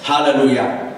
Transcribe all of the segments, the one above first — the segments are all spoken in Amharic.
ሃሌሉያ።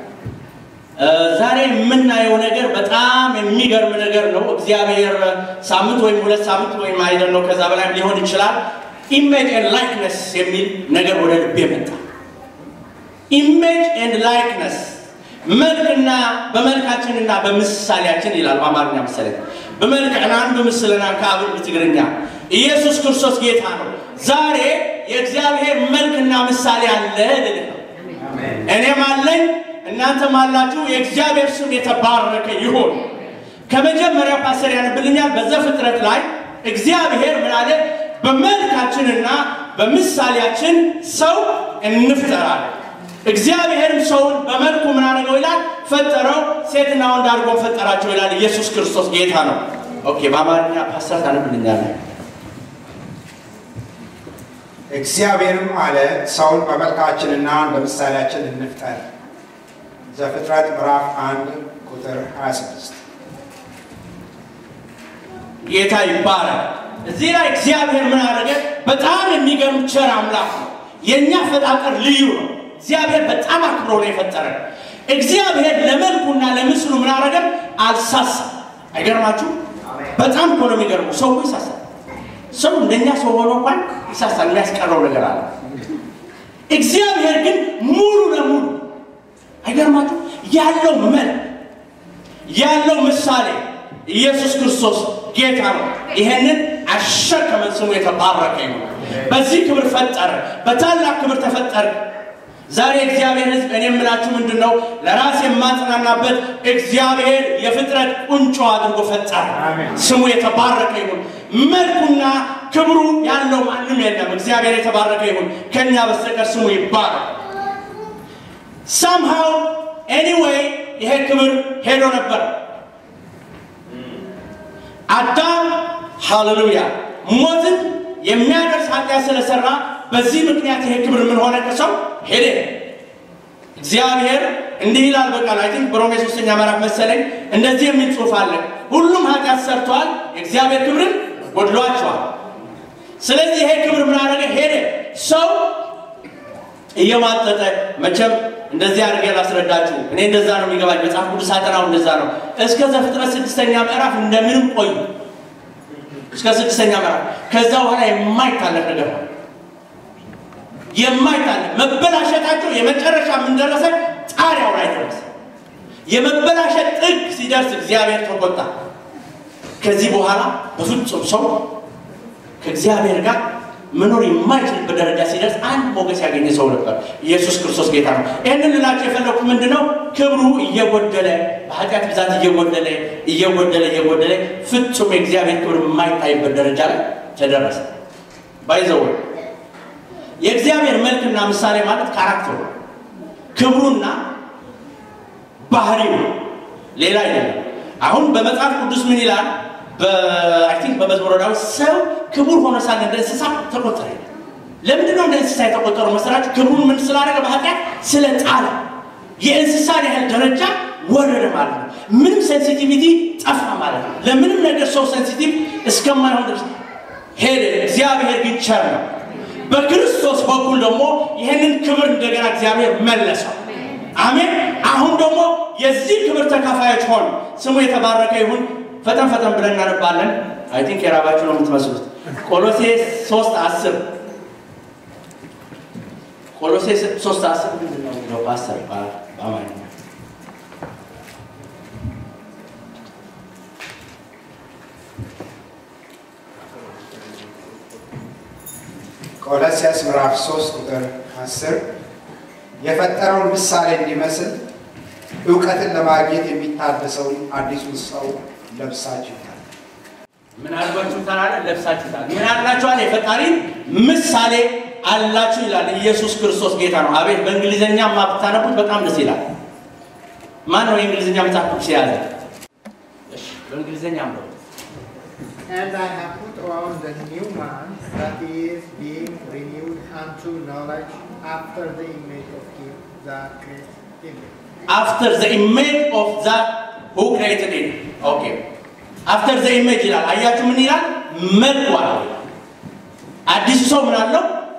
ዛሬ የምናየው ነገር በጣም የሚገርም ነገር ነው። እግዚአብሔር ሳምንት ወይም ሁለት ሳምንት ወይም አይደል ነው ከዛ በላይ ሊሆን ይችላል። ኢሜጅ ኤንድ ላይክነስ የሚል ነገር ወደ ልቤ መጣ። ኢሜጅ ኤንድ ላይክነስ መልክና በመልካችንና በምሳሌያችን ይላል በአማርኛ ምሳሌ በመልክዕናን በምስልና ከአብር ትግርኛ ኢየሱስ ክርስቶስ ጌታ ነው። ዛሬ የእግዚአብሔር መልክና ምሳሌ አለ ልልህ ነው። እኔም አለኝ እናንተም አላችሁ። የእግዚአብሔር ስም የተባረከ ይሁን። ከመጀመሪያ ፓስተር ያነብልኛል። በዘፍጥረት ላይ እግዚአብሔር ምን አለ? በመልካችንና በምሳሌያችን ሰው እንፍጠራለን። እግዚአብሔርም ሰውን በመልኩ ምን አደረገው ይላል? ፈጠረው፣ ሴትና ወንድ አድርጎ ፈጠራቸው ይላል። ኢየሱስ ክርስቶስ ጌታ ነው። ኦኬ፣ በአማርኛ ፓስተር ታነብልኛለህ? እግዚአብሔርም አለ ሰውን በመልካችንና እንደ ምሳሌያችን እንፍጠር። ዘፍጥረት ምዕራፍ 1 ቁጥር 26 ጌታ ይባላል። እዚህ ላይ እግዚአብሔር ምን አደረገ? በጣም የሚገርም ቸር አምላክ ነው። የእኛ ፈጣጠር ልዩ ነው። እግዚአብሔር በጣም አክብሮ ነው የፈጠረን። እግዚአብሔር ለመልኩና ለምስሉ ምን አደረገ? አልሳሳም። አይገርማችሁ? በጣም እኮ ነው የሚገርመው። ሰው ይሳሳል። ሰው እንደኛ ሰው ሆኖ እንኳን ይሳሳል። የሚያስቀረው ነገር አለ። እግዚአብሔር ግን ሙሉ ለሙሉ አይገርማችሁ? ያለው መልክ ያለው ምሳሌ ኢየሱስ ክርስቶስ ጌታ ነው። ይሄንን አሸከመን። ስሙ የተባረከ ነው። በዚህ ክብር ፈጠረ፣ በታላቅ ክብር ተፈጠረ። ዛሬ እግዚአብሔር ሕዝብ እኔ የምላችሁ ምንድን ነው? ለራስ የማጽናናበት እግዚአብሔር የፍጥረት ቁንጮ አድርጎ ፈጠረ። ስሙ የተባረከ ይሁን። መልኩና ክብሩ ያለው ማንም የለም። እግዚአብሔር የተባረከ ይሁን። ከእኛ በስተቀር ስሙ ይባረክ። ሳምሃው ኤኒዌይ ይሄ ክብር ሄዶ ነበር። አዳም ሃሌሉያ ሞትን የሚያደርስ ኃጢአት ስለሰራ በዚህ ምክንያት ይሄ ክብር ምን ሆነ? ከሰው ሄደ። እግዚአብሔር እንዲህ ይላል በቃል አይ ቲንክ በሮሜ ሶስተኛ ምዕራፍ መሰለኝ እንደዚህ የሚል ጽሑፍ አለ። ሁሉም ኃጢአት ሰርተዋል፣ የእግዚአብሔር ክብርን ጎድሏቸዋል። ስለዚህ ይሄ ክብር ምን አደረገ? ሄደ። ሰው እየማጠጠ መቼም እንደዚህ አድርጌ ላስረዳችሁ። እኔ እንደዛ ነው የሚገባኝ። መጽሐፍ ቅዱስ አጠናው እንደዛ ነው። እስከ ዘፍጥረት ስድስተኛ ምዕራፍ እንደምንም ቆዩ። እስከ ስድስተኛ ምዕራፍ ከዛ በኋላ የማይታለፍ ነገር ነው። የማይታለፍ መበላሸታቸው የመጨረሻ የምንደረሰ ጣሪያው ላይ ደረሰ። የመበላሸት ጥግ ሲደርስ እግዚአብሔር ተቆጣ። ከዚህ በኋላ በፍጹም ሰው ከእግዚአብሔር ጋር መኖር የማይችልበት ደረጃ ሲደርስ አንድ ሞገስ ያገኘ ሰው ነበር። ኢየሱስ ክርስቶስ ጌታ ነው። ይህንን ልላቸው የፈለኩት ምንድን ነው? ክብሩ እየጎደለ በኃጢአት ብዛት እየጎደለ እየጎደለ እየጎደለ ፍጹም የእግዚአብሔር ክብር የማይታይበት ደረጃ ላይ ተደረሰ። ባይዘው የእግዚአብሔር መልክና ምሳሌ ማለት ካራክተሩ ክብሩና ባህሪው ሌላ አይደለም። አሁን በመጽሐፍ ቅዱስ ምን ይላል? አይ ቲንክ በመዝሙረ ዳዊት ሰው ክቡር ሆኖ ሳለ እንደ እንስሳ ተቆጠረ። ለምንድን ነው እንደ እንስሳ የተቆጠረው መሰላችሁ? ክብሩን ምን ስላደረገ በኃጢአት ስለ ጣለ የእንስሳን ያህል ደረጃ ወረደ ማለት ነው። ምንም ሴንሲቲቪቲ ጠፋ ማለት ነው። ለምንም ነገር ሰው ሴንሲቲቭ እስከማይሆን ድረስ ሄደ። እግዚአብሔር ግን ቸር ነው። በክርስቶስ በኩል ደግሞ ይህንን ክብር እንደገና እግዚአብሔር መለሰው። አሜን። አሁን ደግሞ የዚህ ክብር ተካፋዮች ሆኑ። ስሙ የተባረከ ይሁን። ፈጠን ፈጠን ብለን እናነባለን። አይ ቲንክ የራባችሁ ነው የምትመስሉት። ቆሎሴ ሶስት አስር ቆሎሴ ሶስት አስር ምንድን ነው የሚለው ፓስተር በአማርኛ ቆሎስያስ ምዕራፍ 3 ቁጥር 10 የፈጠረውን ምሳሌ እንዲመስል እውቀትን ለማግኘት የሚታደሰውን አዲሱን ሰው ለብሳችሁታል። ምን አድርጓችሁታል አለ? ለብሳችሁታል። ምን አድርጋችኋል? የፈጣሪን ምሳሌ አላችሁ ይላል። ኢየሱስ ክርስቶስ ጌታ ነው። አቤት! በእንግሊዝኛ ብታነቡት በጣም ደስ ይላል። ማን ነው የእንግሊዝኛ መጽሐፍ ቅዱስ የያዘ? እሺ፣ በእንግሊዝኛ ነው And I have put on the new man that is being renewed unto knowledge after the image of him that created him. after the image of that who created it okay after the image ይላል አያችሁ ምን ይላል መልኩ አለው ይላል አዲሱ ሰው ምን አለው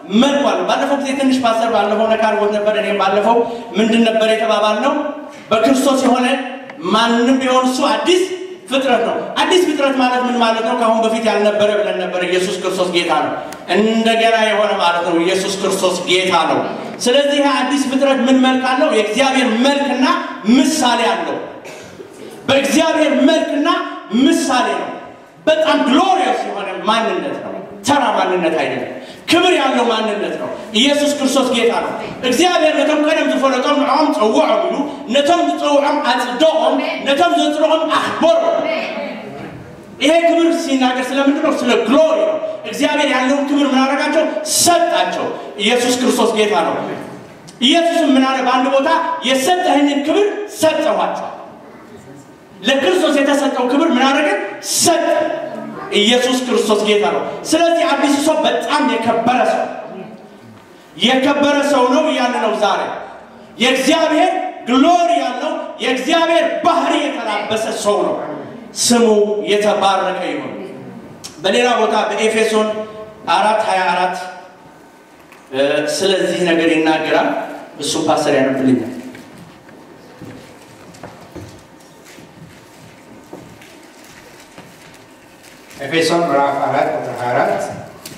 መልኩ አለው። ባለፈው ጊዜ ትንሽ ፓስተር ባለፈው ነካ አድርጎት ነበር። እኔም ባለፈው ምንድን ነበር የተባባልነው? በክርስቶስ የሆነ ማንም ቢሆን እሱ አዲስ ፍጥረት ነው። አዲስ ፍጥረት ማለት ምን ማለት ነው? ከአሁን በፊት ያልነበረ ብለን ነበር። ኢየሱስ ክርስቶስ ጌታ ነው። እንደገና የሆነ ማለት ነው። ኢየሱስ ክርስቶስ ጌታ ነው። ስለዚህ ይህ አዲስ ፍጥረት ምን መልክ አለው? የእግዚአብሔር መልክና ምሳሌ አለው። በእግዚአብሔር መልክና ምሳሌ ነው። በጣም ግሎሪየስ የሆነ ማንነት ነው። ተራ ማንነት አይደለም። ክብር ያለው ማንነት ነው። ኢየሱስ ክርስቶስ ጌታ ነው። እግዚአብሔር ነቶም ቀደም ዝፈለጦም ንዖም ፀውዖም ኢሉ ነቶም ዝፀውዖም አጽደቆም ነቶም ዘፅድቆም አክበሮም ይሄ ክብር ሲናገር ስለምንድን ነው? ስለ ግሎሪ ነው። እግዚአብሔር ያለውን ክብር ምን አደረጋቸው? ሰጣቸው። ኢየሱስ ክርስቶስ ጌታ ነው። ኢየሱስም ምን አለ? በአንድ ቦታ የሰጠህንን ክብር ሰጠኋቸው። ለክርስቶስ የተሰጠው ክብር ምን አደረገ? ሰጠ። ኢየሱስ ክርስቶስ ጌታ ነው። ስለዚህ አዲሱ ሰው በጣም የከበረ ሰው የከበረ ሰው ነው እያለ ነው ዛሬ የእግዚአብሔር ግሎሪ ያለው የእግዚአብሔር ባህሪ የተላበሰ ሰው ነው። ስሙ የተባረከ ይሁን። በሌላ ቦታ በኤፌሶን አራት ሀያ አራት ስለዚህ ነገር ይናገራል። እሱ ፓስተር ያነብልኛል። ኤፌሶን ምዕራፍ 4 ቁጥር 24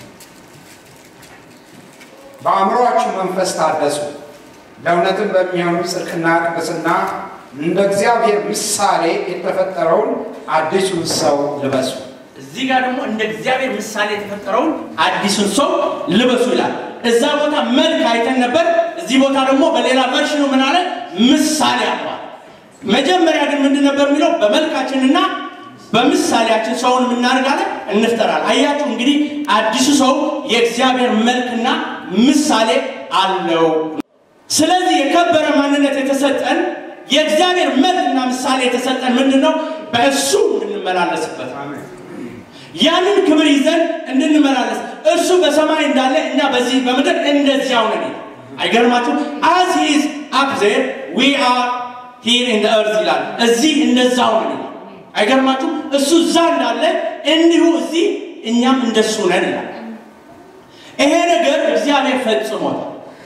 በአእምሮአችሁ መንፈስ ታደሱ፣ ለእውነትም በሚሆኑ ጽድቅና ቅድስና እንደ እግዚአብሔር ምሳሌ የተፈጠረውን አዲሱን ሰው ልበሱ። እዚህ ጋር ደግሞ እንደ እግዚአብሔር ምሳሌ የተፈጠረውን አዲሱን ሰው ልበሱ ይላል። እዛ ቦታ መልክ አይተን ነበር። እዚህ ቦታ ደግሞ በሌላ ቨርሽኑ ምን አለ? ምሳሌ አሏል። መጀመሪያ ግን ምንድን ነበር የሚለው? በመልካችንና በምሳሌያችን ሰውን የምናደርጋለን እንፍጠራል። አያችሁ እንግዲህ አዲሱ ሰው የእግዚአብሔር መልክና ምሳሌ አለው። ስለዚህ የከበረ ማንነት የተሰጠን የእግዚአብሔር መልክና ምሳሌ የተሰጠን ምንድን ነው? በእሱ እንድንመላለስበት ያንን ክብር ይዘን እንድንመላለስ እርሱ በሰማይ እንዳለ እኛ በዚህ በምድር እንደዚያው ነን። አይገርማችሁ? አዝ ሂ ኢዝ አፕ ዜር ዊ አር ሂር ኢን እርዝ ይላል። እዚህ እንደዛው ነን። አይገርማችሁ? እሱ እዛ እንዳለ እንዲሁ እዚህ እኛም እንደሱ ነን ይላል። ይሄ ነገር እግዚአብሔር ፈጽሞታል፣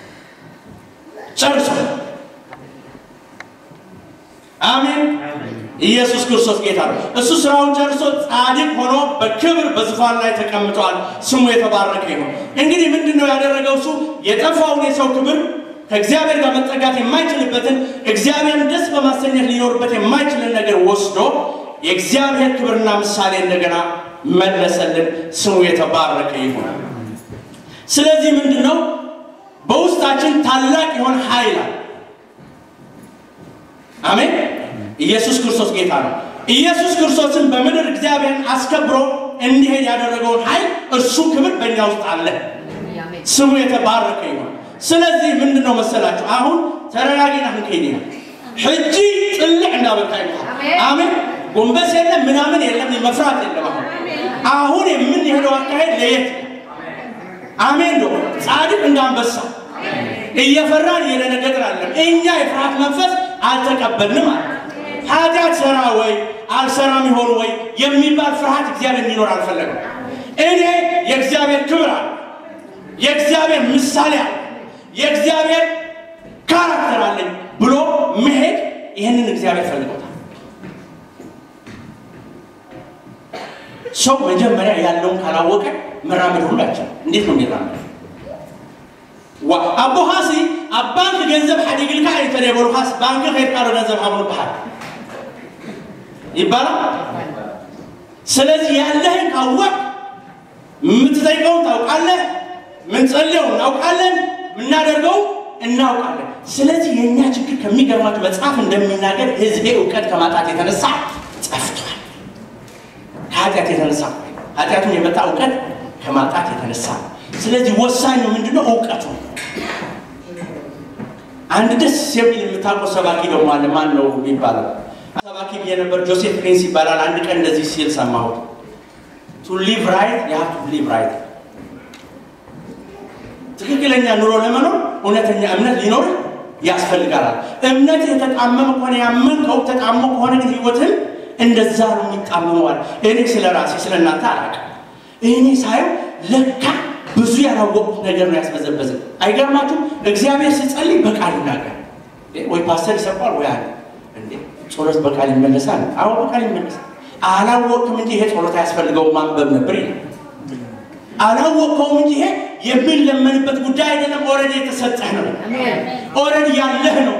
ጨርሷል። አሜን። ኢየሱስ ክርስቶስ ጌታ ነው። እሱ ስራውን ጨርሶ ጻድቅ ሆኖ በክብር በዙፋን ላይ ተቀምጧል። ስሙ የተባረከ ይሁን። እንግዲህ ምንድን ነው ያደረገው? እሱ የጠፋውን የሰው ክብር ከእግዚአብሔር ጋር መጠጋት የማይችልበትን እግዚአብሔርን ደስ በማሰኘት ሊኖርበት የማይችልን ነገር ወስዶ የእግዚአብሔር ክብርና ምሳሌ እንደገና መለሰልን። ስሙ የተባረከ ይሁን። ስለዚህ ምንድን ነው በውስጣችን ታላቅ የሆነ ኃይል አለ። አሜን። ኢየሱስ ክርስቶስ ጌታ ነው። ኢየሱስ ክርስቶስን በምድር እግዚአብሔርን አስከብሮ እንዲሄድ ያደረገውን ኃይል እርሱ ክብር በእኛ ውስጥ አለ። ስሙ የተባረከ ይሁን። ስለዚህ ምንድን ነው መሰላችሁ? አሁን ተረጋጊና ህንከኝ ሕጂ ጥልዕ እንዳበቃ ይሆን። አሜን። ጎንበስ የለም ምናምን የለም መፍራት የለም። አሁን አሁን የምንሄደው አካሄድ ለየት አሜን ነው። ጻድቅ እንዳንበሳ እየፈራን እየደነገጥን አለም። እኛ የፍርሃት መንፈስ አልተቀበልንም አለ። ኃጢአት ሰራ ወይ አልሰራም ይሆን ወይ የሚባል ፍርሃት እግዚአብሔር እንዲኖር አልፈለግም። እኔ የእግዚአብሔር ክብር አለ፣ የእግዚአብሔር ምሳሌ አለ፣ የእግዚአብሔር ካራክተር አለኝ ብሎ መሄድ ይህንን እግዚአብሔር ፈልጎታል። ሰው መጀመሪያ ያለውን ካላወቀ መራመድ ሁላችን እንዴት ነው የሚራመድ? አቦ ኻሲ ኣብ ባንኪ ገንዘብ ሓዲግልካ ኣይተደበሩ ካስ ባንኪ ከይድካ ዶ ገንዘብ ሃብሉ በሃል ይባላል። ስለዚህ ያለህን ካወቅ የምትጠይቀውን ታውቃለህ፣ ምንጸልየው እናውቃለን፣ የምናደርገው እናውቃለን። ስለዚህ የእኛ ችግር ከሚገርማቸው መጽሐፍ እንደሚናገር ህዝቤ እውቀት ከማጣት የተነሳ ጠፍቷል። ከኃጢአት የተነሳ ኃጢአቱን የመጣ እውቀት ከማጣት የተነሳ ስለዚህ ወሳኙ ምንድነው? እውቀቱ። አንድ ደስ የሚል የምታውቀው ሰባኪ ደግሞ አለ። ማን ነው የሚባለው? ሰባኪ ብዬ ነበር። ጆሴፍ ፕሪንስ ይባላል። አንድ ቀን እንደዚህ ሲል ሰማሁት። ቱ ሊቭ ራይት ዩ ሃቭ ቱ ሊቭ ራይት። ትክክለኛ ኑሮ ለመኖር እውነተኛ እምነት ሊኖር ያስፈልጋል። እምነት የተጣመመ ከሆነ ያመንከው ተጣሞ ከሆነ ግን ህይወትን እንደዛ ነው የሚጣመመዋል። እኔ ስለ ራሴ ስለ እናንተ አላውቅም። እኔ ሳየው ለካ ብዙ ያላወቁት ነገር ነው ያስበዘበዝን። አይገርማችሁ? እግዚአብሔር ሲጸልይ በቃል ይናገር ወይ ፓስተር ይሰቋል ወይ አለ እንዴ ጸሎት በቃል ይመለሳል? አዎ በቃል ይመለሳል። አላወቅም እንጂ ይሄ ጸሎት አያስፈልገውም ማንበብ ነበር ይላል። አላወቀውም እንጂ ይሄ የሚለመንበት ጉዳይ አይደለም። ኦልሬዲ የተሰጠህ ነው። ኦልሬዲ ያለህ ነው።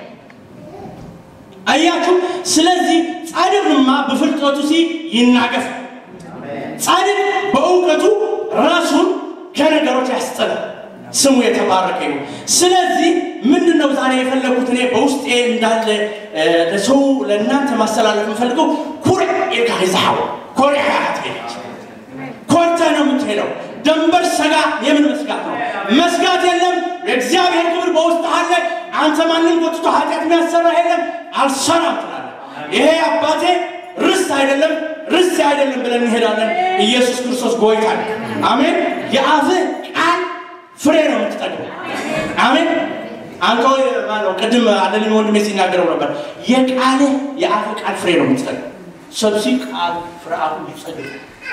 አያችሁ። ስለዚህ ጻድቅማ በፍልጠቱ ሲ ይናገፍ። ጻድቅ በእውቀቱ ራሱን ከነገሮች ያስጠላል። ስሙ የተባረከ ይሁን። ስለዚህ ምንድን ነው ዛሬ የፈለጉት እኔ በውስጤ እንዳለ ለሰው ለእናንተ ማስተላለፍ የምፈልገው ኩሬ የካይዛው ኮሬ ትሄደች ኮርተ ነው የምትሄደው። ደንበር ሰጋ የምን መስጋት ነው? መስጋት የለም። የእግዚአብሔር ክብር በውስጥ አለ። አንተ ማንም ጎትቶ ኃጢአት የሚያሰራ የለም። አልሰራም ትላለህ። ይሄ አባቴ ርስት አይደለም ርስት አይደለም ብለን እንሄዳለን። ኢየሱስ ክርስቶስ ጎይታ ነው። አሜን። የአፍህ ቃል ፍሬ ነው የምትጠቅመው። አሜን። አንተ ማነው ቅድም አለልኝ ወንድሜ ሲናገረው ነበር። የቃልህ የአፍህ ቃል ፍሬ ነው የምትጠቅመው። ሰብሲ ቃል ፍርአቱ ይጸድቅ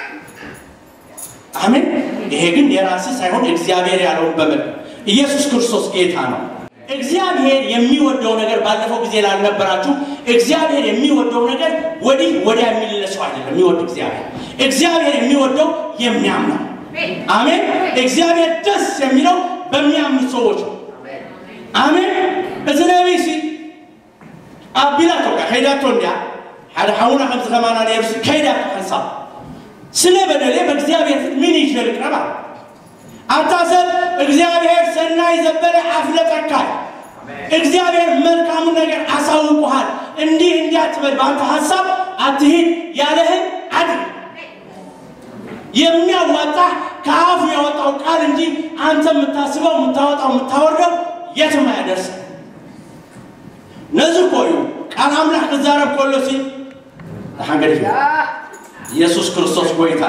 አሜን። ይሄ ግን የራስህ ሳይሆን እግዚአብሔር ያለውን በመል ኢየሱስ ክርስቶስ ጌታ ነው። እግዚአብሔር የሚወደው ነገር ባለፈው ጊዜ ላልነበራችሁ እግዚአብሔር የሚወደው ነገር ወዲህ ወዲያ የሚለሰው አይደለም። የሚወድ እግዚአብሔር እግዚአብሔር የሚወደው የሚያምነው አሜን። እግዚአብሔር ደስ የሚለው በሚያምኑ ሰዎች ነው። አሜን። እዚ ነቢይ ሲ ኣቢላቶ ከይዳቶ እንዲያ ሓደ ሓውና ከምዚ ከማና ነርሱ ከይዳቶ ሓንሳብ ስለ በደሌ በእግዚአብሔር ፊት ምን ይዤ ልቅረብ አለ። አታሰብ እግዚአብሔር ሰናይ ዘበለ አፍለጠካል። እግዚአብሔር መልካሙን ነገር አሳውቁሃል። እንዲህ እንዲህ አትበል፣ በአንተ ሀሳብ አትሂድ፣ ያለህን አድርግ። የሚያዋጣ ከአፉ ያወጣው ቃል እንጂ አንተ የምታስበው የምታወጣው የምታወርደው የትም አያደርስም። ነዚህ ኮዩ ቃል አምላክ ክዛረብ ኮሎ ሲል ሓንገድ ኢየሱስ ክርስቶስ ጎይታ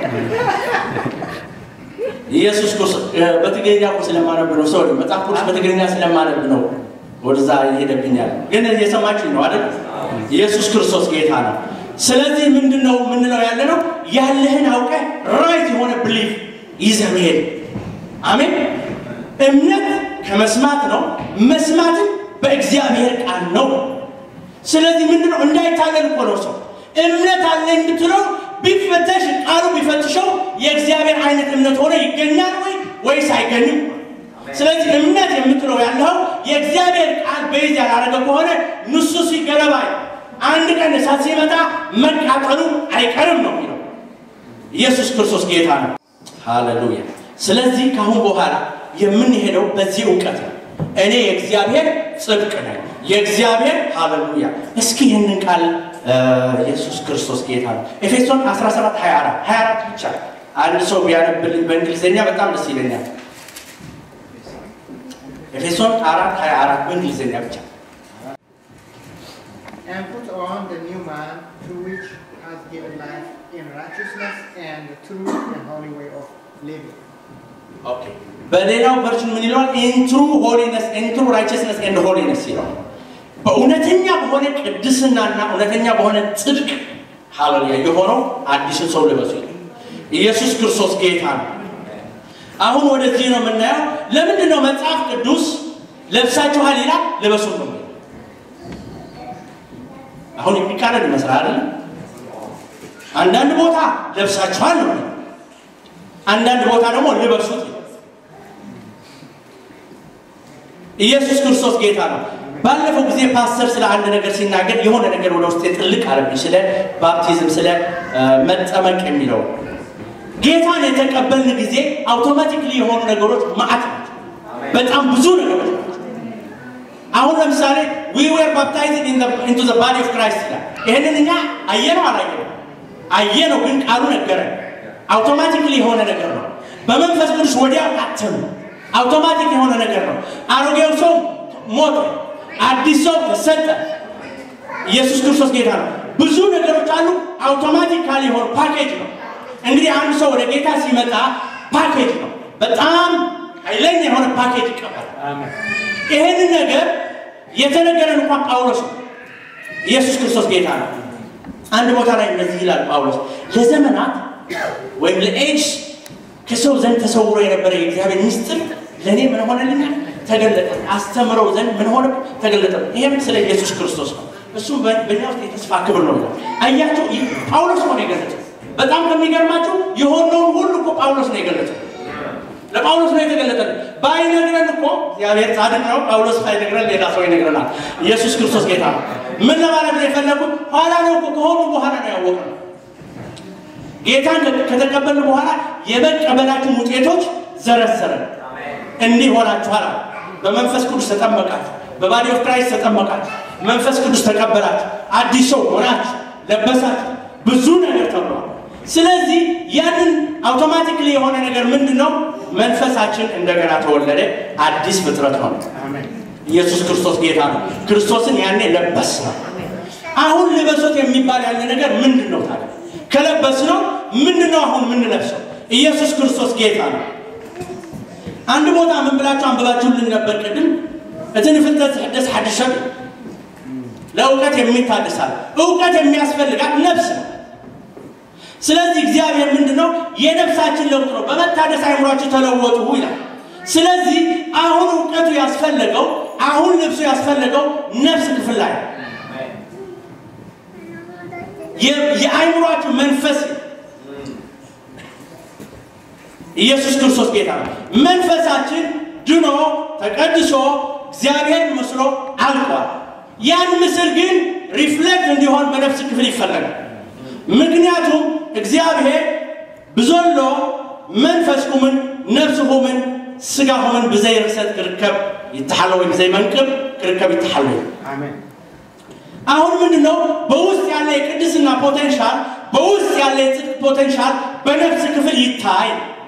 ኢየሱስ ክርስቶስ በትግርኛ እኮ ስለማነብ ነው። ሰው መጽሐፍ ቅዱስ በትግርኛ ስለማነብ ነው ወደዛ ይሄደብኛል። ግን እየሰማችሁ ነው አይደል? ኢየሱስ ክርስቶስ ጌታ ነው። ስለዚህ ምንድን ነው የምንለው ያለ ነው ያለህን አውቀህ ራይት የሆነ ብሊፍ ይዘህ መሄድ። አሜን። እምነት ከመስማት ነው፣ መስማትም በእግዚአብሔር ቃል ነው። ስለዚህ ምንድን ነው እንዳይታለል እኮ ነው ሰው እምነት አለኝ ብትለው ቢፈተሽ ቃሉ ቢፈትሸው የእግዚአብሔር አይነት እምነት ሆኖ ይገኛል ወይ ወይስ አይገኝም? ስለዚህ እምነት የምትለው ያለው የእግዚአብሔር ቃል በይዝ ያላረገ ከሆነ ንሱ ሲገለባይ አንድ ቀን እሳት ሲመጣ መቃጠሉ አይቀርም ነው የሚለው። ኢየሱስ ክርስቶስ ጌታ ነው። ሃሌሉያ። ስለዚህ ከአሁን በኋላ የምንሄደው በዚህ እውቀት ነው። እኔ የእግዚአብሔር ጽድቅ ነኝ፣ የእግዚአብሔር ሃሌሉያ። እስኪ ይህንን ቃል ኢየሱስ ክርስቶስ ጌታ ነው። ኤፌሶን 17 24 24 ብቻ አንድ ሰው ቢያነብልኝ በእንግሊዝኛ በጣም ደስ ይለኛል። ኤፌሶን 4 24 በእንግሊዝኛ ብቻ And put on the new man, to which has given life in righteousness and the true and holy way of living. ኦኬ። በሌላው ቨርሽን ምን ይለዋል? ኢንትሩ ሆሊነስ ኢንትሩ ራይቸስነስ ኤንድ ሆሊነስ ይለዋል። በእውነተኛ በሆነ ቅድስናና እውነተኛ በሆነ ጽድቅ ሃሌሉያ የሆነው አዲስን ሰው ልበሱ ይላል። ኢየሱስ ክርስቶስ ጌታ ነው። አሁን ወደዚህ ነው የምናየው። ለምንድን ነው መጽሐፍ ቅዱስ ለብሳችኋል ይላል? ልበሱ ነው የሚለው። አሁን የሚቃረን ይመስላል አይደለም? አንዳንድ ቦታ ለብሳችኋል ነው የሚለው። አንዳንድ ቦታ ደግሞ ልበሱት ይላል። ኢየሱስ ክርስቶስ ጌታ ነው። ባለፈው ጊዜ ፓስተር ስለ አንድ ነገር ሲናገር የሆነ ነገር ወደ ውስጥ ጥልቅ አለብኝ። ስለ ባፕቲዝም፣ ስለ መጠመቅ የሚለው ጌታን የተቀበልን ጊዜ አውቶማቲክሊ የሆኑ ነገሮች ማዕት ናቸው። በጣም ብዙ ነገሮች ናቸው። አሁን ለምሳሌ ዊ ዌር ባፕታይዝድ ኢንቱ ዘ ባዲ ኦፍ ክራይስት ይላል። ይህንን እኛ አየነው አላየነው? አየነው፣ ግን ቃሉ ነገረን። አውቶማቲክሊ የሆነ ነገር ነው። በመንፈስ ቅዱስ ወዲያው አተም አውቶማቲክ የሆነ ነገር ነው። አሮጌው ሰው ሞተ፣ አዲስ ሰው ተሰጠ። ኢየሱስ ክርስቶስ ጌታ ነው። ብዙ ነገሮች አሉ። አውቶማቲካሊ የሆነ ፓኬጅ ነው። እንግዲህ አንድ ሰው ወደ ጌታ ሲመጣ ፓኬጅ ነው። በጣም ኃይለኛ የሆነ ፓኬጅ ይቀበላል። ይህንን ነገር የተነገረን እንኳን ጳውሎስ ነው። ኢየሱስ ክርስቶስ ጌታ ነው። አንድ ቦታ ላይ እንደዚህ ይላል ጳውሎስ ለዘመናት ወይም ለኤጅ ከሰው ዘንድ ተሰውሮ የነበረ የእግዚአብሔር ምስጢር ለእኔ ምን ሆነልኛል? ተገለጠ። አስተምረው ዘንድ ምን ሆነ? ተገለጠ። ይህም ስለ ኢየሱስ ክርስቶስ ነው። እሱም በእኛ ውስጥ የተስፋ ክብር ነው ይላል። አያቸው ጳውሎስ ነው የገለጠው። በጣም ከሚገርማቸው የሆነውን ሁሉ እኮ ጳውሎስ ነው የገለጠው። ለጳውሎስ ነው የተገለጠልን። ባይነግረን እኮ እግዚአብሔር ጻድቅ ነው። ጳውሎስ ባይነግረን ሌላ ሰው ይነግረናል። ኢየሱስ ክርስቶስ ጌታ ነው። ምን ለማለት ነው የፈለጉት? ኋላ ነው እኮ ከሆኑ በኋላ ነው ያወቅነው። ጌታን ከተቀበልን በኋላ የመቀበላችን ውጤቶች ዘረዘረን። እንዲህ ሆናችኋል። በመንፈስ ቅዱስ ተጠመቃችሁ፣ በባዲ ኦፍ ክራይስት ተጠመቃችሁ፣ መንፈስ ቅዱስ ተቀበላችሁ፣ አዲስ ሰው ሆናችሁ፣ ለበሳችሁ፣ ብዙ ነገር ተብሏል። ስለዚህ ያንን አውቶማቲክሊ የሆነ ነገር ምንድን ነው? መንፈሳችን እንደገና ተወለደ፣ አዲስ ፍጥረት ሆነ። ኢየሱስ ክርስቶስ ጌታ ነው። ክርስቶስን ያኔ ለበስ ነው። አሁን ልበሶት የሚባል ያለ ነገር ምንድን ነው ታዲያ? ከለበስ ነው ምንድን ነው አሁን የምንለብሰው? ኢየሱስ ክርስቶስ ጌታ ነው። አንድ ቦታ ምን ብላችሁ አንብባችሁልን ነበር ቅድም? እትን ፍልጠት ሕደስ ሓድሽ ሰብ ለእውቀት የሚታደሳል እውቀት የሚያስፈልጋት ነፍስ ነው። ስለዚህ እግዚአብሔር ምንድን ነው የነፍሳችን ለውጥ ነው። በመታደስ አይምሯችሁ ተለወጡ ይላል። ስለዚህ አሁን እውቀቱ ያስፈለገው አሁን ልብሱ ያስፈለገው ነፍስ ክፍል ላይ ነው። የአይምሯችሁ መንፈስ ኢየሱስ ክርስቶስ ጌታ ነው። መንፈሳችን ድኖ ተቀድሶ እግዚአብሔር መስሎ አልቋል። ያን ምስል ግን ሪፍሌክት እንዲሆን በነፍስ ክፍል ይፈለጋል። ምክንያቱም እግዚአብሔር ብዘሎ መንፈስ ሁምን ነፍሲ ሁምን ስጋ ሁምን ብዘይ ርክሰት ክርከብ ይተሓለ ወይ ብዘይ መንቅብ ክርከብ ይተሓለ አሁን ምንድን ነው በውስጥ ያለ የቅድስና ፖቴንሻል በውስጥ ያለ የጽድቅ ፖቴንሻል በነፍስ ክፍል ይታይ።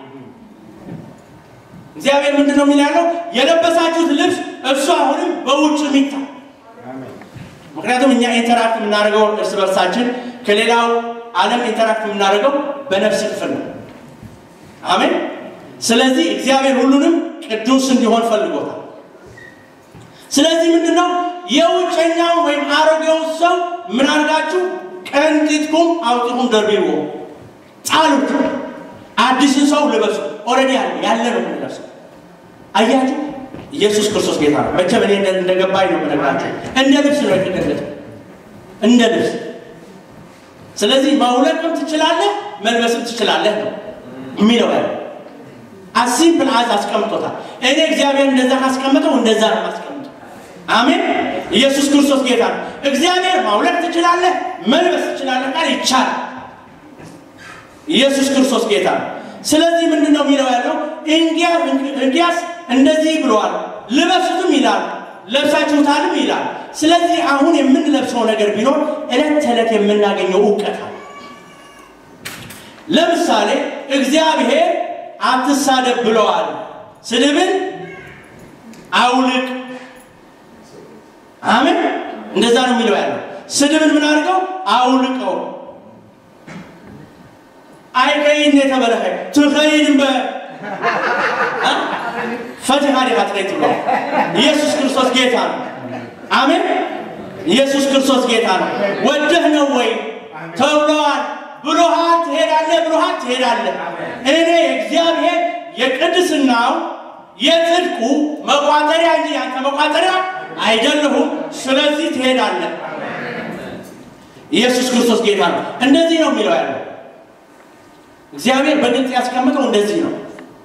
እግዚአብሔር ምንድን ነው የሚል ያለው የለበሳችሁት ልብስ እሱ አሁንም በውጭ ይታይ። ምክንያቱም እኛ ኢንተራክት የምናደርገው እርስ በርሳችን ከሌላው ዓለም ኢንተራክት የምናደርገው በነፍስ ክፍል ነው። አሜን። ስለዚህ እግዚአብሔር ሁሉንም ቅዱስ እንዲሆን ፈልጎታል። ስለዚህ ምንድን ነው የውጨኛው ወይም አሮጌው ሰው ምን አድርጋችሁ ቀንጢጥኩም አውጢኩም ደርቢዎ ጣሉት፣ አዲስን ሰው ልበሱ። ኦልሬዲ ያለ ያለ ነው የምንለብሰው። አያችሁ፣ ኢየሱስ ክርስቶስ ጌታ ነው። መቼም እኔ እንደገባኝ ነው የምነግራችሁ። እንደ ልብስ ነው የተገለጠው፣ እንደ ልብስ። ስለዚህ ማውለቅም ትችላለህ፣ መልበስም ትችላለህ ነው የሚለው ያለ አሲምፕል አዝ አስቀምጦታል። እኔ እግዚአብሔር እንደዛ ካስቀምጠው እንደዛ ነው ማስቀምጠው። አሜን። ኢየሱስ ክርስቶስ ጌታ ነው። እግዚአብሔር ማውለቅ ትችላለህ፣ መልበስ ትችላለህ ቃል ይቻላል። ኢየሱስ ክርስቶስ ጌታ ነው። ስለዚህ ምንድን ነው የሚለው ያለው እንግዲያስ እንደዚህ ብለዋል፣ ልበሱትም ይላል፣ ለብሳችሁታልም ይላል። ስለዚህ አሁን የምንለብሰው ነገር ቢኖር ዕለት ተዕለት የምናገኘው እውቀት አለ። ለምሳሌ እግዚአብሔር አትሳደብ ብለዋል። ስድብን አውልቅ። አሜን። እንደዛ ነው የሚለው ያለው። ስድብን ምን አድርገው አውልቀው። አይከይን የተበለኸ ትኸይድን በ ፈትሃ ዲኻ ትኸይት ብሎ ኢየሱስ ክርስቶስ ጌታ ነው። አሜን። ኢየሱስ ክርስቶስ ጌታ ነው። ወደህ ነው ወይ ተብለዋል ብሎሃል ትሄዳለህ፣ ብሎሃል ትሄዳለህ። እኔ እግዚአብሔር የቅድስናው የጽድቁ መቋጠሪያ እንጂ ያንተ መቋጠሪያ አይደለሁም። ስለዚህ ትሄዳለህ። ኢየሱስ ክርስቶስ ጌታ ነው። እንደዚህ ነው የሚለው ያለው እግዚአብሔር በግልጽ ያስቀምጠው እንደዚህ ነው።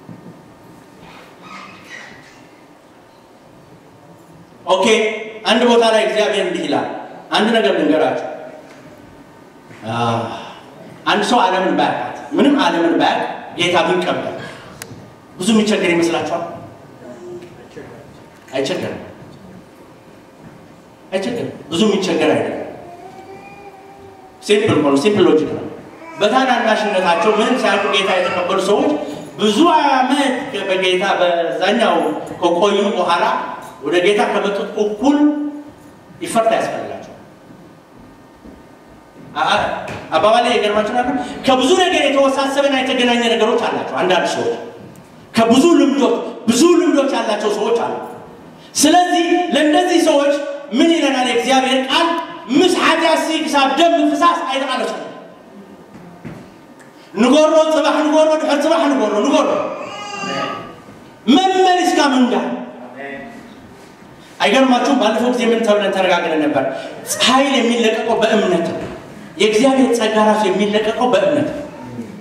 ኦኬ፣ አንድ ቦታ ላይ እግዚአብሔር እንዲህ ይላል። አንድ ነገር ልንገራችሁ። አንድ ሰው ዓለምን ባያውቃት ምንም ዓለምን ባያውቅ ጌታ ቢቀበል ብዙ የሚቸገር ይመስላችኋል? አይቸገርም። አይቸገርም። ብዙ የሚቸገር አይደለም። ሲምፕል ሆኖ ሲምፕል ሎጂክ ነው። በታናናሽነታቸው ምንም ሳያውቁ ጌታ የተቀበሉ ሰዎች ብዙ ዓመት በጌታ በዛኛው ከቆዩ በኋላ ወደ ጌታ ከመጡት እኩል ይፈርታ ያስፈልጋቸው አባባል ላይ የገርማችሁ ነገር ከብዙ ነገር የተወሳሰበና የተገናኘ ነገሮች አላቸው። አንዳንድ ሰዎች ከብዙ ልምዶች ብዙ ልምዶች ያላቸው ሰዎች አሉ። ስለዚህ ለእነዚህ ሰዎች ምን ይለናል የእግዚአብሔር ቃል? ምስ ሓጢያሲ ክሳብ ደም ምፍሳስ አይተቃለሱ ንጎሮ ፅባሕ ንጎሮ ድሕር ፅባሕ ንጎሮ ንጎሮ መመሊስ ጋ ምንጋ አይገርማችሁም? ባለፈው ጊዜ ምን ተብለን ተነጋግረን ነበር። ኃይል የሚለቀቀው በእምነት ነው። የእግዚአብሔር ጸጋ ራሱ የሚለቀቀው በእምነት ነው።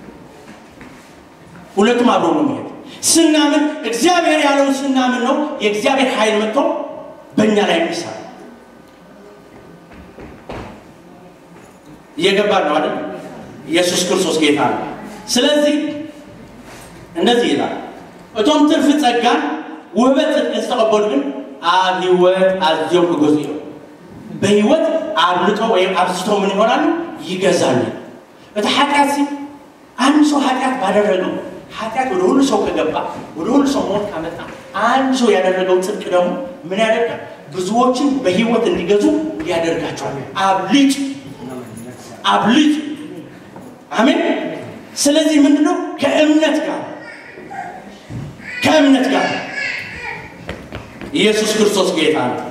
ሁለቱም አብሮ ነው የሚሄድ። ስናምን እግዚአብሔር ያለውን ስናምን ነው የእግዚአብሔር ኃይል መጥቶ በእኛ ላይ የሚሰራ እየገባን ነው አይደል? ኢየሱስ ክርስቶስ ጌታ ነው። ስለዚህ እንደዚህ ይላል፣ እቶም ትርፍ ጸጋን ውህበት ጽድቅን ዝተቀበሉ ግን ኣብ ህይወት ኣዝዮም ክገዙ እዮም። በህይወት አብልጦ ወይም አብዝቶ ምን ይሆናሉ? ይገዛሉ። እቲ ኃጢአት ሲ አንድ ሰው ኃጢአት ባደረገው ኃጢአት ወደ ሁሉ ሰው ከገባ ወደ ሁሉ ሰው ሞት ካመጣ አንድ ሰው ያደረገው ጽድቅ ደግሞ ምን ያደርጋል? ብዙዎችን በህይወት እንዲገዙ ያደርጋቸዋል። አብልጭ አብልጭ። አሜን። ስለዚህ ምንድነው? ከእምነት ጋር ከእምነት ጋር ኢየሱስ ክርስቶስ ጌታ ነው።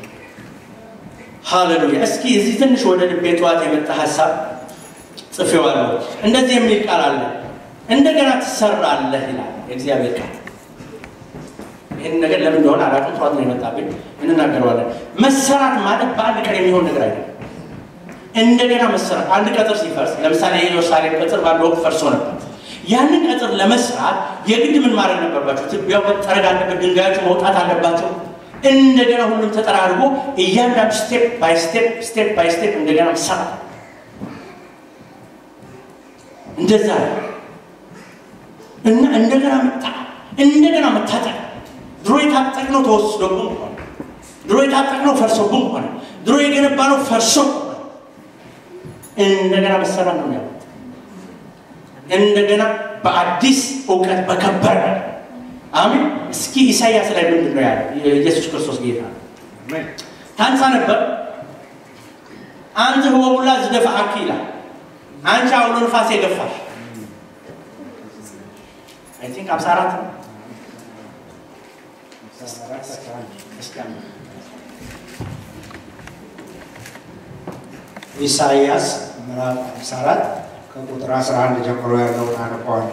ሃሌሉያ። እስኪ እዚህ ትንሽ ወደ ልቤ ጠዋት የመጣ ሀሳብ ጽፌዋለሁ። እንደዚህ የሚል ቃል አለ፣ እንደገና ትሰራለህ ይላል የእግዚአብሔር ቃል። ይህን ነገር ለምን እንደሆነ አላውቅም፣ ጠዋት ነው የመጣብኝ፣ እንናገረዋለን። መሰራት ማለት በአንድ ቀን የሚሆን ነገር አይደለም። እንደገና መሰራት አንድ ቀጥር ሲፈርስ፣ ለምሳሌ የኢየሩሳሌም ቅጥር በአንድ ወቅት ፈርሶ ነበር። ያንን ቅጥር ለመስራት የግድ ምን ማድረግ ነበርባቸው? ትቢያው መጠረግ አለበት፣ ድንጋዮቹ መውጣት አለባቸው። እንደገና ሁሉም ተጠራርጎ እያንዳንዱ ስቴፕ ባይ ስቴፕ ስቴፕ ባይ ስቴፕ እንደገና መሰራት እንደዛ ነው እና እንደገና መጣ እንደገና መታጠቅ ድሮ የታጠቅነው ተወስዶብን ሆነ። ድሮ የታጠቅነው ፈርሶብን ሆነ። ድሮ የገነባነው ፈርሶ ሆነ። እንደገና መሰራት ነው ያው እንደገና በአዲስ እውቀት በከበረ አሜን። እስኪ ኢሳይያስ ላይ ምንድን ነው ያለው? የኢየሱስ ክርስቶስ ጌታ ታንሳ ነበር አንተ ህወቡላ ዝደፋአኪ ይላል። አንቺ አውሎ ንፋስ የገፋሽ አይ ቲንክ አምሳ አራት ነው ኢሳይያስ ምዕራፍ 54 ከቁጥር 11 ጀምሮ ያለውን አነባዋለሁ።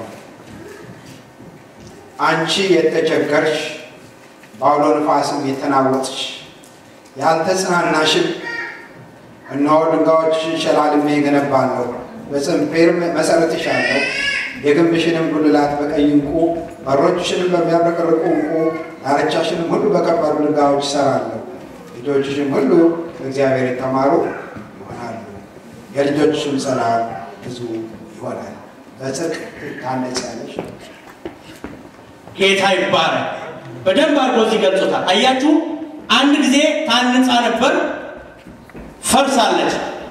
አንቺ የተቸገርሽ በአውሎ ንፋስም የተናወጥሽ ያልተጽናናሽም፣ እነሆ ድንጋዮችሽን ሸላልሜ እገነባለሁ፣ በጽንፌርም መሠረትሻለሁ፣ የግንብሽንም ጉልላት በቀይ ዕንቁ፣ በሮችሽንም በሚያብረቀርቁ ዕንቁ፣ ዳርቻሽንም ሁሉ በከበሩ ድንጋዮች እሠራለሁ። ልጆችሽም ሁሉ በእግዚአብሔር የተማሩ ይሆናሉ፣ የልጆችሽም ሰላም ብዙ ይሆናል። በጽድቅ ታነጻለሽ። ጌታ ይባረክ። በደንብ አድርጎ እዚህ ገልጾታል። አያችሁ፣ አንድ ጊዜ ታንጻ ነበር፣ ፈርሳለች።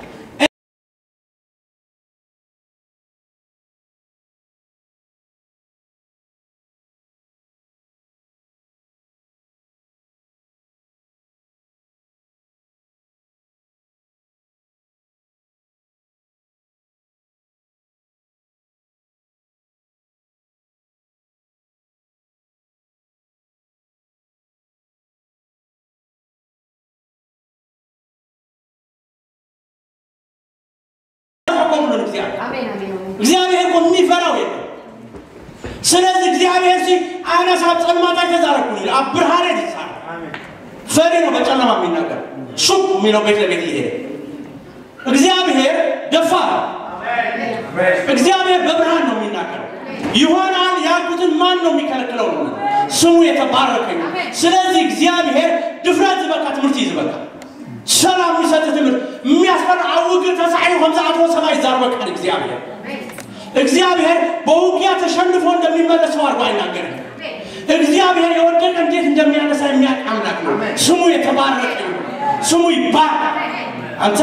ሁሉን እግዚአብሔር አሜን አሜን አሜን። እግዚአብሔር እኮ የሚፈራው የለም። ስለዚህ እግዚአብሔር ሲ አነሳ ጸልማታ ተዛረኩ ይል አብርሃኔ ይሳል ፈሪ ነው በጨለማ የሚናገር ሹክ የሚለው ቤት ለቤት ይሄድ እግዚአብሔር ደፋ እግዚአብሔር በብርሃን ነው የሚናገረው። ይሆናል ያልኩትን ማን ነው የሚከለክለው? ነው ስሙ የተባረከ ነው። ስለዚህ እግዚአብሔር ድፍረት ዝበካ ትምህርቲ እዩ ዝበካ ሰላም የሚሰጥ ትምህርት የሚያስፈራ አውግር ተሳዒ ከምዝኣትዎ ሰማይ ይዛርበካል እግዚአብሔር እግዚአብሔር በውጊያ ተሸንፎ እንደሚመለሰው አድርጎ አይናገርም። እግዚአብሔር የወደቀ እንዴት እንደሚያነሳ የሚያውቅ አምላክ ነው። ስሙ የተባረከ ነው። ስሙ ይባረክ። አንተ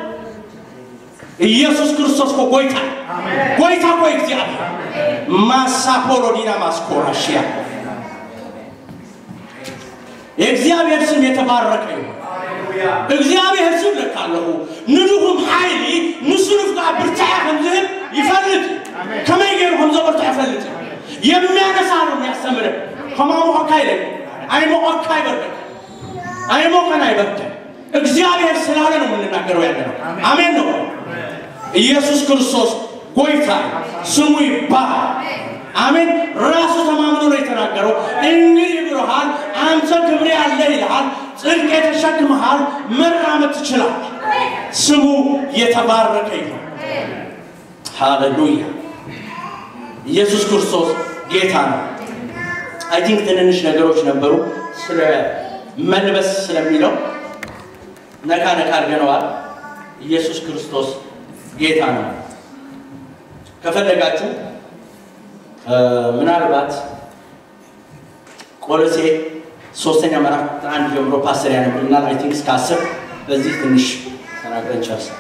ኢየሱስ ክርስቶስ እኮ ጎይታ ጎይታ እኮ እግዚአብሔር ማሳፖሎ ዲና ማስኮራሽያ የእግዚአብሔር ስም የተባረከ ይሁን። እግዚአብሔር ስም ለካለሁ ንድኹም ሓይሊ ንሱ ንፍቃ ብርታዕ ከም ዝህብ ይፈልጥ ከመይ ገይሩ ከም ዘበርታ ይፈልጥ የሚያነሳ ነው የሚያስተምር ከማሞቀካ ይለ አይሞቀካ አይበርደን አይሞቀን አይበርደን እግዚአብሔር ስላለ ነው የምንናገረው ያለ ነው አሜን ነው ኢየሱስ ክርስቶስ ጎይታ ስሙ ይባላል። አሜን። ራሱ ተማምኖ ነው የተናገረው። እንግዲህ ብሎሃል፣ አንተ ክብሬ አለ ይልሃል፣ ጽድቅ ተሸክመሃል፣ መራመድ ትችላል። ስሙ የተባረከ ይሁን። ሃሌሉያ። ኢየሱስ ክርስቶስ ጌታ ነው። አይ ቲንክ ትንንሽ ነገሮች ነበሩ ስለ መልበስ ስለሚለው ነካ ነካ አድርገነዋል። ኢየሱስ ክርስቶስ ጌታ ነው። ከፈለጋችሁ ምናልባት ቆሎሴ ሶስተኛ ምዕራፍ አንድ ጀምሮ ፓስተር ያነብልናል። አይ ቲንክ እስከ አስር በዚህ ትንሽ ተናግረን ጨርሰን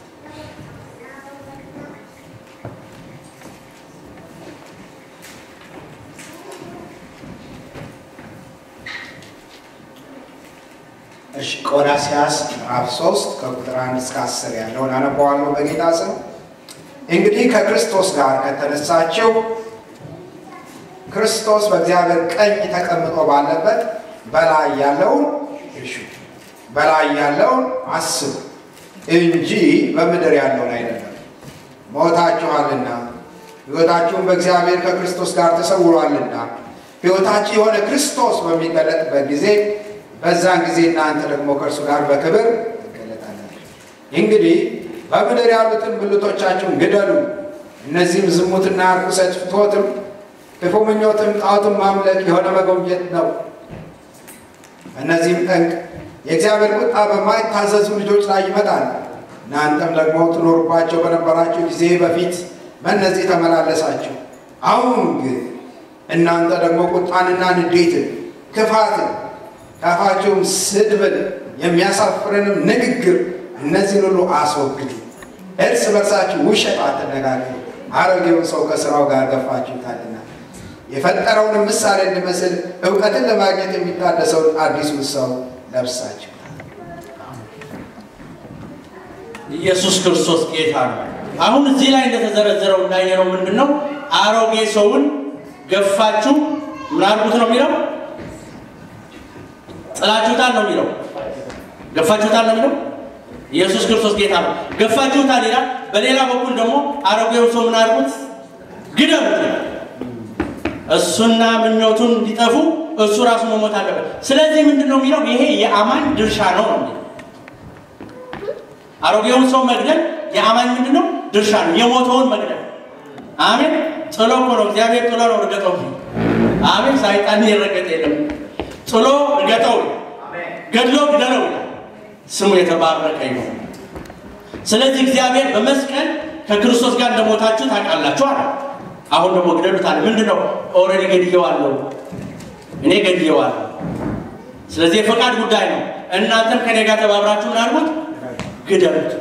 እሺ ቆላስያስ ምዕራፍ 3 ከቁጥር 1 እስከ 10 ያለውን አነበዋለሁ በጌታ ስም። እንግዲህ ከክርስቶስ ጋር ከተነሳችሁ ክርስቶስ በእግዚአብሔር ቀኝ ተቀምጦ ባለበት በላይ ያለውን እሹ በላይ ያለውን አስቡ እንጂ በምድር ያለውን አይደለም። ሞታችኋልና ሕይወታችሁም በእግዚአብሔር ከክርስቶስ ጋር ተሰውሯልና ሕይወታችሁ የሆነ ክርስቶስ በሚገለጥበት ጊዜ በዛን ጊዜ እናንተ ደግሞ ከእርሱ ጋር በክብር ትገለጣላችሁ። እንግዲህ በምድር ያሉትን ብልቶቻችሁን ግደሉ። እነዚህም ዝሙትና ርኩሰት፣ ፍትወትም፣ ክፉ ምኞትም፣ ጣዖትን ማምለክ የሆነ መጎምጀት ነው። እነዚህም ጠንቅ የእግዚአብሔር ቁጣ በማይታዘዙ ልጆች ላይ ይመጣል። እናንተም ደግሞ ትኖሩባቸው በነበራችሁ ጊዜ በፊት በእነዚህ ተመላለሳችሁ። አሁን ግን እናንተ ደግሞ ቁጣንና ንዴትን፣ ክፋትን ከአፋችሁም ስድብን የሚያሳፍርንም ንግግር እነዚህን ሁሉ አስወግዱ። እርስ በርሳችሁ ውሸት አትነጋገሩ፣ አሮጌውን ሰው ከስራው ጋር ገፋችሁታልና የፈጠረውንም ምሳሌ እንዲመስል እውቀትን ለማግኘት የሚታደሰውን አዲሱን ሰው ለብሳችሁታል። ኢየሱስ ክርስቶስ ጌታ ነው። አሁን እዚህ ላይ እንደተዘረዘረው እንዳየነው ምንድን ነው? አሮጌ ሰውን ገፋችሁ ምን አድርጉት ነው የሚለው ጥላችሁታል ነው የሚለው። ገፋችሁታል ነው የሚለው። ኢየሱስ ክርስቶስ ጌታ ነው። ገፋችሁታል ይላል። በሌላ በኩል ደግሞ አሮጌው ሰው ምን አድርጉት? ግደሉት። እሱና ምኞቱን እንዲጠፉ እሱ ራሱ መሞት አለበት። ስለዚህ ምንድን ነው የሚለው? ይሄ የአማኝ ድርሻ ነው ነው የሚለው። አሮጌውን ሰው መግደል የአማኝ ምንድን ነው? ድርሻ ነው። የሞተውን መግደል አሜን። ጥሎ እኮ ነው እግዚአብሔር ጥሎ ነው ርገጠው። አሜን። ሳይጣን የረገጠ የለም ጥሎ እርገጠው፣ ገድሎ ግደለው። ስሙ የተባረከ ይሁን። ስለዚህ እግዚአብሔር በመስቀል ከክርስቶስ ጋር እንደሞታችሁ ታውቃላችሁ አለ። አሁን ደግሞ ግደሉት አለ። ምንድን ነው? ኦልሬዲ ገድየዋለሁ፣ እኔ ገድየዋለሁ። ስለዚህ የፈቃድ ጉዳይ ነው። እናንተም ከኔ ጋር ተባብራችሁ ምን አድርጉት? ግደሉት።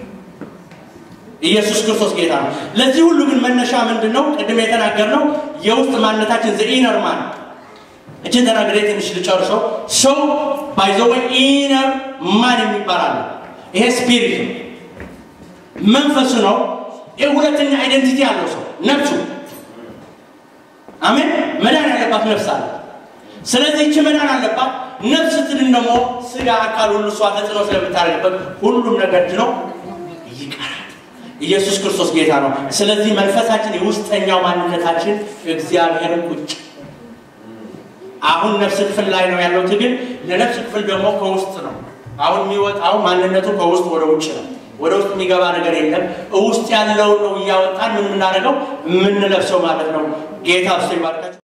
ኢየሱስ ክርስቶስ ጌታ ነው። ለዚህ ሁሉ ግን መነሻ ምንድን ነው? ቅድም የተናገርነው የውስጥ ማንነታችን ዘኢነር ማን እችን ተናግሬ ትንሽ ልጨርሰው። ሰው ባይዘወ ኢነር ማን የሚባል አለ። ይሄ ስፒሪት ነው፣ መንፈሱ ነው። ይህ ሁለተኛ አይደንቲቲ ያለው ሰው ነፍሱ። አሜን። መዳን ያለባት ነፍስ አለ። ስለዚህ እች መዳን አለባት ነፍስ ስትድን ደግሞ ስጋ አካል ሁሉ እሷ ተጽዕኖ ስለምታደርግበት ሁሉም ነገር ድኖ ይቀራል። ኢየሱስ ክርስቶስ ጌታ ነው። ስለዚህ መንፈሳችን የውስጠኛው ማንነታችን እግዚአብሔርን ቁጭ አሁን ነፍስ ክፍል ላይ ነው ያለው ትግል። ለነፍስ ክፍል ደግሞ ከውስጥ ነው። አሁን የሚወጣው ማንነቱ ከውስጥ ወደ ውጭ ነው። ወደ ውስጥ የሚገባ ነገር የለም። ውስጥ ያለውን ነው እያወጣን ምን የምናደርገው የምንለብሰው ማለት ነው። ጌታ እሱ ይባርካቸው።